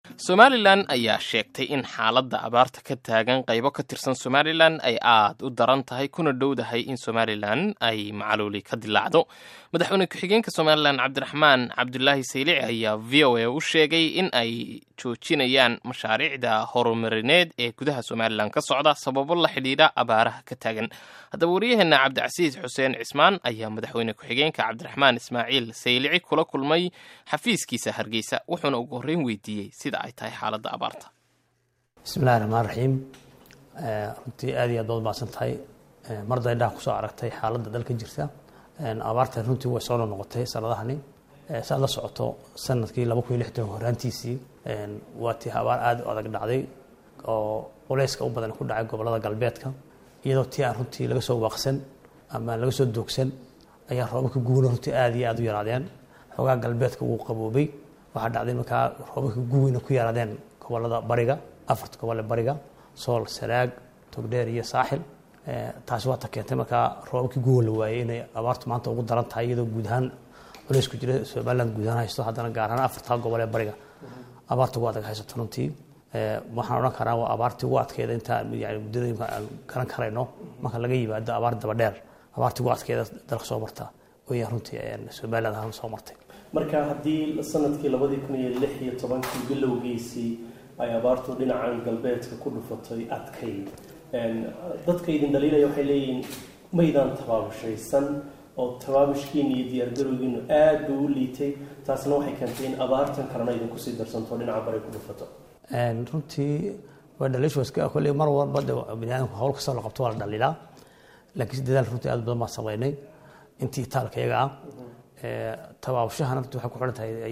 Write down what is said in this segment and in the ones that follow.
somalilan ayaa sheegtay in xaaladda abaarta ka taagan qaybo ka tirsan somalilan ay aad u daran tahay kuna dhowdahay in somalilan ay macaluuli ka dilaacdo madaxweyne ku-xigeenka somalilan cabdiraxmaan cabdulaahi saylici ayaa v o a u sheegay in ay joojinayaan mashaariicda horumarineed ee gudaha somalilan ka socda sababo la xidhiidha abaaraha ka taagan haddaba waryaheena cabdicasiis xuseen cismaan ayaa madaxweyne ku-xigeenka cabdiraxmaan ismaaciil saylici kula kulmay xafiiskiisa hargeysa wuxuuna ugu horreyn weydiiyey sida ay tahay xaaladda abaarta bismillahi raxmaan raxiim runtii aad iyo aad baad mahadsan tahay mar daydhaha kusoo aragtay xaaladda dalka jirta abaartan runtii way soo noqotay sanadahani saad la socoto sanadkii laba kun iyo lixdan horaantiisii waa tii abaar aad u adag dhacday oo culeyska u badan ku dhacay gobolada galbeedka iyadoo tii aan runtii laga soo waaqsan ama laga soo doogsan ayaa roobabka guuna runtii aad iyo aad u yaraadeen xoogaa galbeedka wuu qaboobay waxaa dhacday markaa roobabka guweyna ku yaraadeen gobolada bariga afarta gobole bariga sool sanaag togdheer iyo saaxil taasi waata keentay markaa roobabkii guwa la waayey inay abaartu maanta ugu daran tahay iyadoo guud ahaan culeysku jira somaliland guud ahaan haysto haddana gaar ahaan afarta gobol ee bariga abaarta ugu adag haysato runtii waxaan odhan karaa waa abaartii ugu adkeeda inta yani muddada imka aan garan karayno marka laga yimaado abaar daba dheer abaartii ugu adkeeda dalka soo marta wayaan runtii somaliland ahaan soo martay marka haddii sanadkii labadii kun iyo lix iyo tobankii bilowgiisii ay abaartu dhinacan galbeedka ku dhufatay adkayd dadka idin dhaliilaya waxay leeyihiin maydaan tabaabushaysan oo tabaabushkiina iyo diyaargarowgiinu aad buu u liitay taasna waxay keentay in abaartan kalena idinkusii darsanto dhinaca bari ku dhufato runtii waa dhaliishooska kolley mar walba biniaadamku hawl kastoo la qabto waa la dhaliilaa laakiin dadaal runtii aad badan baan samaynay intii taalka iyaga ah tabaabashahana runtii waxay ku xidhan tahay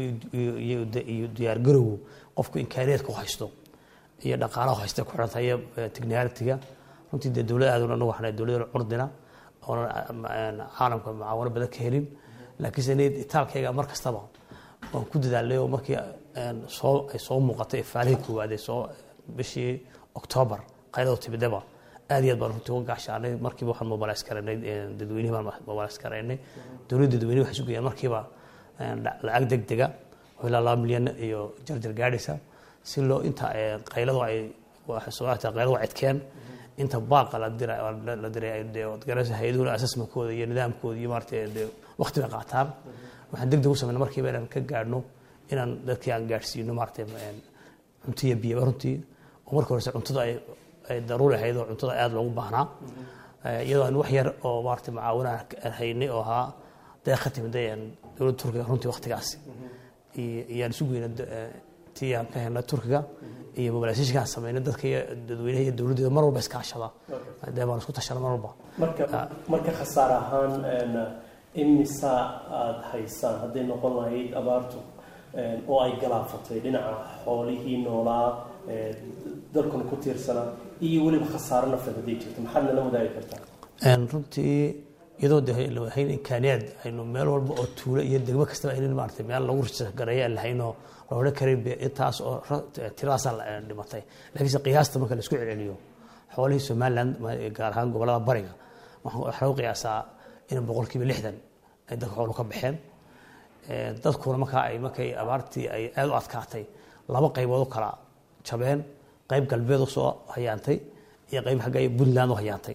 iyo diyaargarowgu qofku imkaaniyaedka u haysto iyo dhaqaalaha haysta ku xidhan tahay iyo technicalitiga runtii dee dowlad aad anagu waxna dowlad curdina oonan caalamka mucaawano badan ka helin laakiinse itaalkayga mar kastaba waan ku dadaalay oo markii soo ay soo muuqatay ifaalihii koowaad ee soo bishii octoobar qaylado timidaba aad iyo aad baan runtii uga gaashaanay markiiba waxaan mobilays karaynay dadweynihi baan mobilays karaynay dowladda dadweynihi waxay sugayaan markiiba lacag deg dega oo ilaa laba milyan iyo jarjar gaadhaysa si loo inta qayladu ay sooata qayladu cidkeen inta baaqa la diray la diray garasa hay-aduhu assessmentkooda iyo nidaamkooda iyo maarata waqti bay qaataan waxaan deg deg u samayna markiiba inaan ka gaadhno inaan dadkii aan gaadhsiino maarata cunto iyo biyaba runtii oo marka horese cuntada ay ay daruuri ahayd oo cuntada aada loogu baahnaa iyadoo aan wax yar oo maarata macaawina aan haynay oo ahaa deeq ka timid dowladda turkiga runtii waqtigaasi iyaan isu geyna tii aan ka helnay turkiga iyo mobilisation aan samaynay dadka iyo dadweynaha iyo dowladdeeda mar walba iskaashada dee baan isku tashana mar walba marka marka khasaare ahaan imisa aada haysaan hadday noqon lahayd abaartu oo ay galaafatay dhinaca xoolihii noolaa dalkuna ku tiirsanaa iyo weliba khasaaro nafeed hadday jirto maxaad nala wadaagi kartaa runtii iyadoo de hayn imkaaniyaad aynu meel walba oo tuulo iyo degmo kastaba aynan maarata meel lagu gareeya aan lahaynoo la odhan karin intaas oo tiradaasaa dhimatay laakiinse qiyaasta marka la isku celceliyo xoolihii somaliland gaar ahaan gobolada bariga waxaa lagu qiyaasaa in boqolkiiba lixdan ay dadka xoolu ka baxeen dadkuna markaa ay markay abaartii ay aada u adkaatay laba qaybood u kala jabeen qayb galbeed u soo hayaantay iyo qayb xagga puntland u hayaantay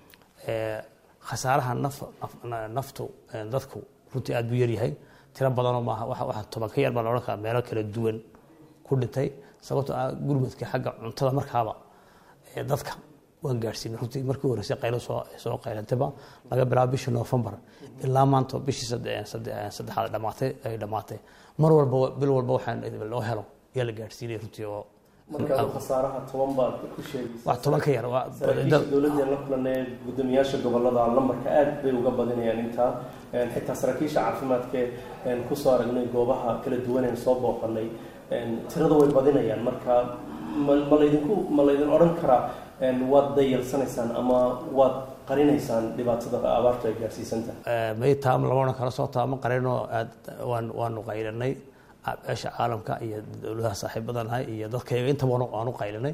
khasaaraha naftu dadku runtii aad buu yaryahay tiro badanoo maaha waxa toban ka yar baa la odhan karaa meelo kala duwan ku dhintay sababtoo ah gurmadka xagga cuntada markaaba dadka waan gaadhsiinay runtii markii horeysay qaylo soo soo qaylantayba laga bilaabo bishii noofembar ilaa maanta bishii saddexaad dhamaatay ay dhamaatay mar walba bil walba waxaan loo helo yaa la gaadhsiinay runtii oo marka khasaaraha toban baad ku sheegaysa wax toban ka yar dowladeen la kulanay guddoomiyaasha gobolada lambarka aad bay uga badinayaan intaa xitaa saraakiisha caafimaadka kusoo aragnay goobaha kala duwaneen soo booqanay tirada way badinayaan marka ma laydinku ma laydin odhan karaa waad dayalsanaysaan ama waad qarinaysaan dhibaatada abaartu ay gaarsiisantahay may taam lama odhan karo soo taama qarinoo aad waan waanu qaylinay beesha caalamka iyo dowladaha saaxiibadanahay iyo dadkayga intaba aanu qaylinay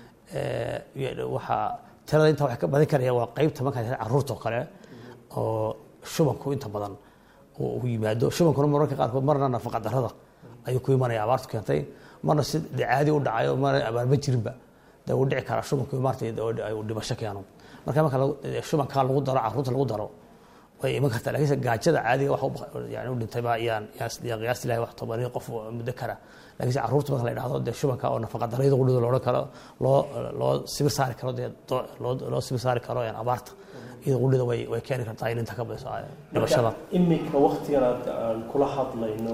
waxaa tirada inta wax ka badin karaya waa qeybta markaa caruurta oo kale oo shubanku inta badan uu yimaado shubankuna mararka qaarkood marna nafaqa darrada ayuu ku imanaya abaartu keentay marna si de caadi u dhacayo marna abaarma jirinba dee uu dhici karaa shubanku maarata uu dhimasho keeno marka marka shubankaa lagu daro caruurta lagu daro way iman kartaa lakiinse gaajada caadiga wax yani u dhintay baa iyaan yaan qiyaasti lahay wax tobanio qof muddo kara lakiinse caruurta marka la yidhahdo dee shubanka oo nafaqa darayada qudhida loodhan karo loo loo sibir saari karo dee loo loo sibir saari karo abaarta iyada qudhida way way keeni kartaa in inta ka badiso dhimashada iminka waktigan aad aan kula hadlayno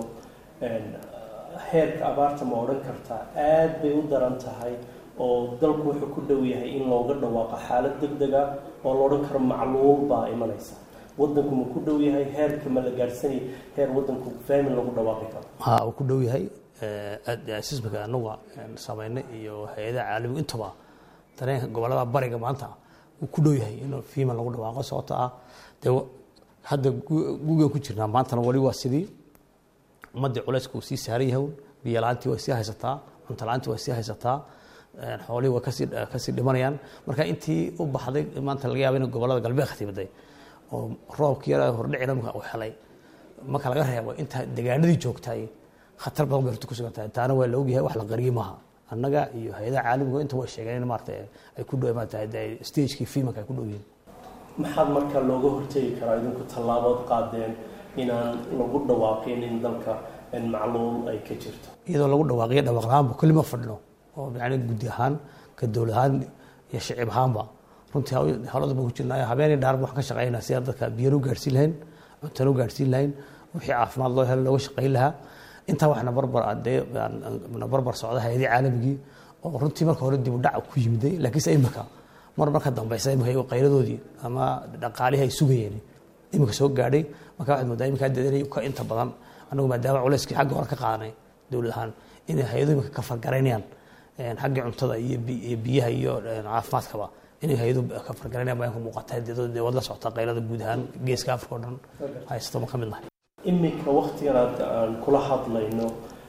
heerka abaarta ma odhan kartaa aad bay u daran tahay oo dalku wuxuu ku dhow yahay in looga dhawaaqo xaalad deg dega oo la odhan karo macluul baa imanaysa wadanku ma ku dhow yahay heerka ma la gaadhsanay heer wadanku faamin lagu dhawaaqi karo ha uu ku dhow yahay sismika anaga samaynay iyo hay-adaha caalamiga intaba dareenka gobolada bariga maanta uu ku dhow yahay in fiiman lagu dhawaaqo sababto ah dee hadda gugan ku jirnaa maantana wali waa sidii ummadii culayska uu sii saaran yahay biyo la-aantii way sii haysataa cunto la-aantii way sii haysataa xoolihii way kasii kasii dhimanayaan marka intii u baxday maanta laga yaaba in gobolada galbeedka timaday oo roobkii yara hordhicina uu helay marka laga reebo inta degaanadii joogtay khatar badan bay horta ku sugan tahay taana waa la ogyahay wax la qariyey maaha annaga iyo hay-adaha caalamiga inta way sheegeen in maarata ay ku dhow maarata stagekii fiimanka ay ku dhow yihiin maxaad marka looga hortegi karaa idinku tallaabood qaadeen inaan lagu dhawaaqin in dalka macluul ay ka jirto iyadoo lagu dhawaaqiyo dhawaaq lahaanba kulli ma fadhino oo yani guddi ahaan ka dowlad ahaan iyo shicib ahaanba runtii hawlada baan ku jirnaayo habeenii dhaarba waxaan ka shaqeynaa si aan dadka biyana u gaadhsiin lahayn cuntana u gaadhsiin lahayn wixii caafimaad loo helo looga shaqeyn lahaa intaa waxna barbar dee na barbar socda hay-adii caalamigii oo runtii marka hore dib u dhac ku yimiday laakiinse imika mar marka dambeysa imika qayladoodii ama dhaqaalihii ay sugayeen imika soo gaadhay marka waxaad moodaa imika deedanay ka inta badan anagu maadaama culayskii xagga hore ka qaadanay dowlad ahaan inay hay-adu imika ka fargaraynayaan xaggii cuntada iyo biyaha iyo caafimaadkaba inay hay-adu ka fargaraynayaan baa ka muuqata dee wad la socota qaylada guud ahaan geeska afrika o dhan haysto ma ka mid nahay iminka waktigan aad aan kula hadlayno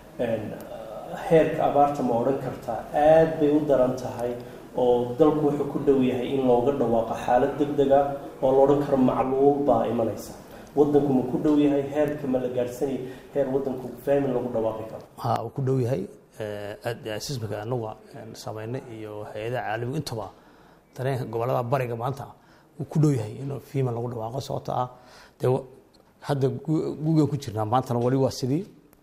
heerka abaarta ma odhan kartaa aad bay u daran tahay oo dalku wuxuu ku dhow yahay in looga dhawaaqo xaalad deg dega oo la odhan karo macluul baa imanaysa wadanku ma ku dhow yahay heerka ma la gaadhsanay heer wadanku faamin lagu dhawaaqi karo ha uu ku dhow yahay sismika anaga samaynay iyo hay-adaha caalamiga intaba dareenka gobolada bariga maanta uu ku dhow yahay in fiiman lagu dhawaaqo sababto ah dee hadda gugan ku jirnaa maantana wali waa sidii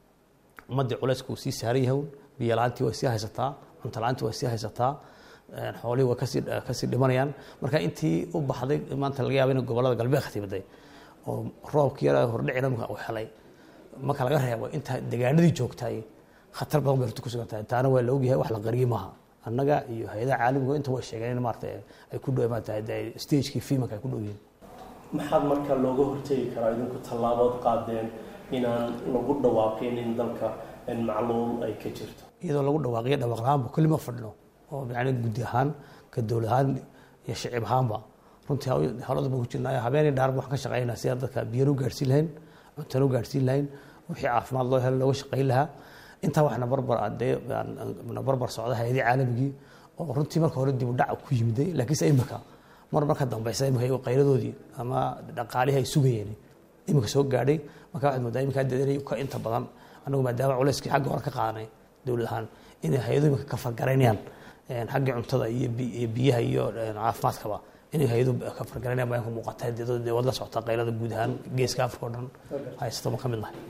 ummadii culayska uu sii saaran yahay biyo la-aantii way sii haysataa cunto la-aantii way sii haysataa xoolihii way kasii kasii dhimanayaan marka intii u baxday maanta laga yaaba in gobolada galbeedka timaday oo roobkii yara hordhicina uu helay marka laga reebo inta degaanadii joogtay khatar badan bay horta ku sugan tahay taana waa la ogyahay wax la qariyey maaha annaga iyo hay-adaha caalamiga inta way sheegeen in maarata ay ku dhow maarata stagekii fiimanka ay ku dhow yihiin maxaad marka looga hortegi karaa idinku tallaabood qaadeen inaan lagu dhawaaqin in dalka macluul ay ka jirto iyadoo lagu dhawaaqiyo dhawaaq lahaanba kulli ma fadhino oo yani guddi ahaan ka dowlad ahaan iyo shicib ahaanba runtii hawlada baan ku jirnaayo habeenii dhaarba waxaan ka shaqeynaa si aan dadka biyana u gaadhsiin lahayn cuntana u gaadhsiin lahayn wixii caafimaad loo helo looga shaqeyn lahaa intaa waxna barbar dee na barbar socda hay-adii caalamigii oo runtii marka hore dib u dhac ku yimiday laakiinse imika mar marka dambeysa imika qayladoodii ama dhaqaalihii ay sugayeen imika soo gaadhay marka waxaad moodaa imika deedanay ka inta badan anagu maadaama culayskii xagga hore ka qaadanay dowlad ahaan inay hay-adu imika ka fargaraynayaan xaggii cuntada iyo biyaha iyo caafimaadkaba inay hay-adu ka fargaraynayaan baa ka muuqata dee wad la socota qaylada guud ahaan geeska afrika o dhan haysto ma ka mid nahay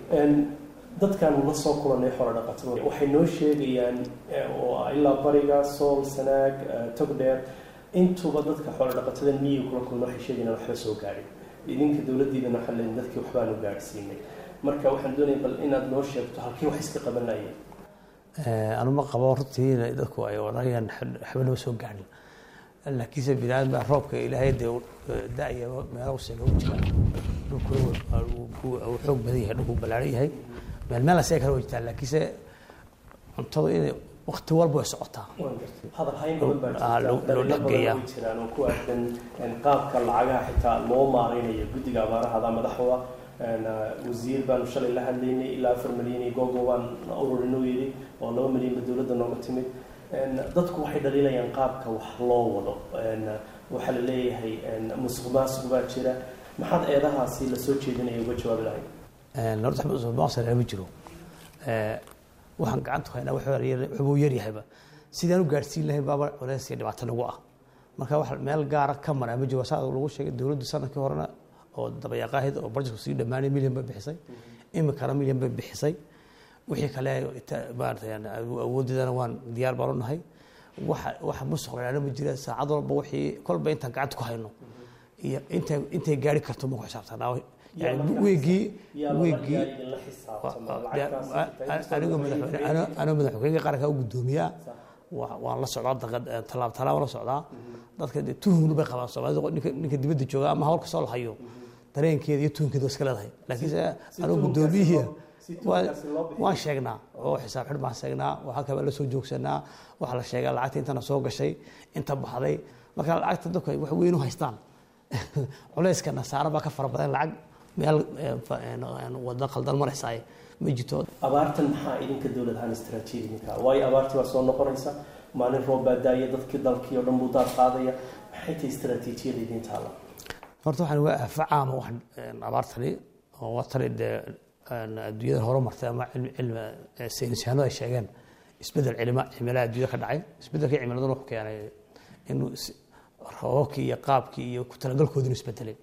dadkan la soo kulanay xoolo dhaqatada waxay noo sheegayaan oo ilaa bariga sool sanaag togdheer intuba dadka xoolo dhaqatada miyiga kula kulma waxay sheegayaan waxba soo gaadhin idinka dowladdiidana waxaa leeyihin dadkii waxbaanu gaadhsiinay marka waxaan doonaya bal inaad noo sheegto halkii wax iska qabanayeen anuma qabo runtii dadku ay odhanayaan waxbanama soo gaadhin laakiinse binaadam baa roobka ilaahay dee da-ya meelo seega u jira dhulkuna uu xoog badan yahay dhulku ballaaran yahay meel meel asee kale waa jirtaa laakiinse cuntadu inay wakti walba way socotaa hadal hayn badan baa jirta loo dhexgeeyaa way jiraan oo ku aadan qaabka lacagaha xitaa loo maareynayo guddiga abaarahada madaxda wasiir baanu shalay la hadlaynay ilaa afar milyan iyo googo baan ururinuu yidhi oo laba milyanba dowladda nooga timid dadku waxay dhaliilayaan qaabka wax loo wado waxaa la leeyahay musuq maasuq baa jira maxaad eedahaasi lasoo jeedinaya uga jawaabi lahayd horta musuq maasuq ma jiro waxaan gacanta ku haynaa wuxuu yaryahayba sidaan u gaadhsiin lahayn baaba culays iyo dhibaato nagu ah marka wax meel gaara ka maraa ma jiro saa lagu sheegay dowladdu sanadkii horena oo dabayaaqaahid oo barjetku sii dhammaanay milyan bay bixisay iminkana milyan bay bixisay wixii kale maarata awooddeedana waan diyaar baan u nahay waxa waxa musuq la ma jira saacad walba wixii kolba intaan gacanta ku hayno iyo intay intay gaari karto ma ku xisaabtanaa yani wiigii wiigii anigu madaxweyne anigu madaxweyne qaranka u guddoomiyaa waan la socdaa tallaab tallaab la socdaa dadka tuhumna bay qabaan soomaalida ninka dibadda jooga ama hawl kastoo la hayo dareenkeeda iyo tuhunkeeda waa iska leedahay laakiinse anigu guddoomiyihii waan sheegnaa oo xisaab xidh baan sheegnaa oo halka baan la soo joogsanaa waxaa la sheegaa lacagta intana soo gashay inta baxday marka lacagta dadku ay wax weyn u haystaan culayska nasaara baa ka fara badan lacag meel wada qaldan maraysaay ma jirto abaartan maxaa idinka dowlad ahaan istaraatiijidinka waayo abaartii waa soo noqonaysa maalin roob baa daaya dadkii dalkii oo dhan buu daad qaadaya maxay tahay istaraatiijiyada idin taala horta waxaan waa aafa caama wax abaartani oo waa tani dee adduunyada horumartay ama cilmi saynisyahanadu ay sheegeen isbedel cilima cimilada adduunyada ka dhacay isbedelkii cimiladuna wuxuu keenay inuu roobabkii iyo qaabkii iyo ku talagalkoodinu isbedelay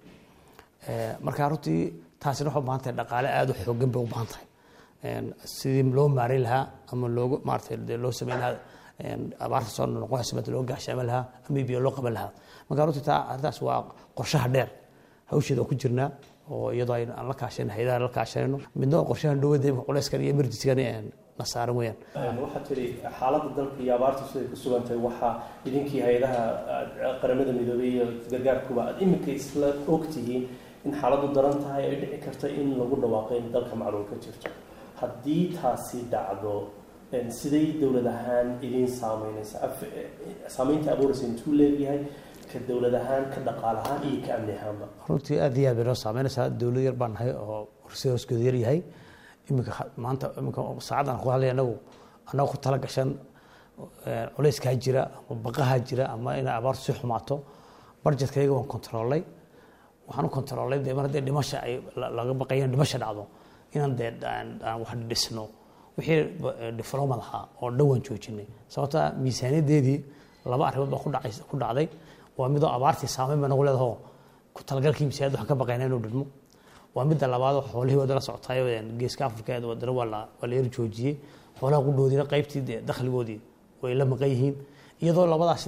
marka runtii taasina waxay u baahan tahay dhaqaale aada u xoogan bay u baahan tahay sidii loo maareyn lahaa ama loogu maarata dee loo sameyn lahaa abaarta soo noqonaysa mada loo gaashaaman lahaa ama biyo loo qaban lahaa marka runtii taa arrintaas waa qorshaha dheer hawsheeda oo ku jirnaa oo iyadoo aan la kaashanay hayadaha la kaashanayno midna waa qorshahan dhowada imka culayskan iyo emergencygan na saaran weeyaan waxaa tiri xaaladda dalka iyo abaarta siday ku sugan tahay waxaa idinkii hay-adaha qaramada midoobey iyo gargaarkuba aad iminka isla ogtihiin in xaaladdu daran tahay ay dhici karta in lagu dhawaaqo in dalka macluul ka jirto haddii taasi dhacdo siday dowlad ahaan idiin saameynaysa saameynta abuuraysa intuu leeyahay ka dowlad ahaan ka dhaqaal ahaan iyo ka amni ahaanba runtii aad iyo aad bay noo saameynaysaa dowlad yar baan nahay oo horsehooskeedu yar yahay iminka maanta iminka saacaddan ku hadlay anagu annagu ku tala gashan culayskaa jira ama baqahaa jira ama inay abaartu si xumaato barjetka iyaga waan kontroolay waxaan u kontroolay dee mar haddee dhimasha ay laga baqaya in dhimasha dhacdo inaan dee aan wax dhisno wixii difloomad ahaa oo dhan waan joojinay sababta miisaaniyadeedii laba arrimood baa ku dhacay ku dhacday waa midoo abaartii saameyn baa nagu leedahoo ku talagalkii miisaaniyad waxaan ka baqayna inuu dhidmo waa midda labaadoo xoolihii wada la socotaay geeska afrika wadana waa la waa la yar joojiyey xoolaha qudhoodiina qaybtii dee dakhligoodii way la maqan yihiin iyadoo labadaas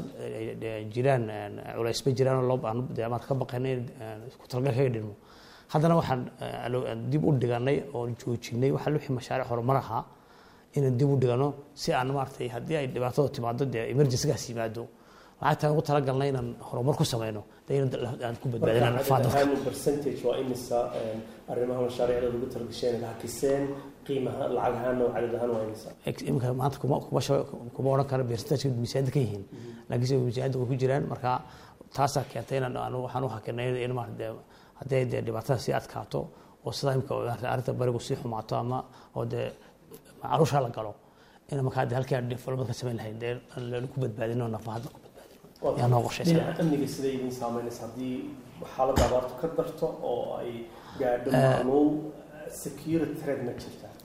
jiraan culaysba jiraan oo dee amaad ka baqayna in ku talagal kaga dhidmo haddana waxaan dib u dhiganay oo joojinay waxaa wixii mashaariic horumar ahaa inaan dib u dhigano si aan maaragtay haddii ay dhibaatada timaado dee emergencygaas yimaado lacagtaan ugu talagalnay inaan horumar ku sameyno dee aan ku badbaadina nafaa dadka percentage waa imisa arrimaha mashaariicda lagu talagasheen hakiseen qiimaha lacag ahaan oo cadad ahaan waa imisa iminka maanta kuma kuma kuma odhan karo percentage miisaaniyadda ka yihiin laakiinse miisaaniyadda way ku jiraan marka taasaa keentay inaan aan waxaan u hakinay in maarata dee haddii dee dhibaatada sii adkaato oo sidaa imika arrinta barigu sii xumaato ama oo dee caruusha la galo in markaa dee halkii aan development ka samayn lahayn dee aan ku badbaadino nafahadda ku badbaadino yaa noo qorshaysan dhinaca amniga siday idin saameynaysa haddii xaaladda abaartu ka darto oo ay gaadho macluul security threat ma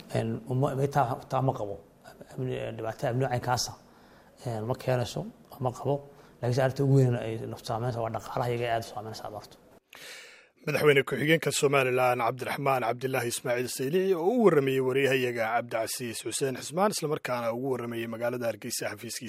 jirta taa ma qabo dhibaato amni caynkaasa ma keenayso ma qabo laakiinse arrinta ugu weyn ay naftu saameynaysa waa dhaqaalaha iyaga aad u saameynaysa abaartu madaxweyne ku-xigeenka somalilan cabdiraxmaan cabdilaahi ismaaciil saylici oo u warramayey wariyahayaga cabdicasiis xuseen xismaan islamarkaana ugu warramayey magaalada hargeysa xafiiskiisa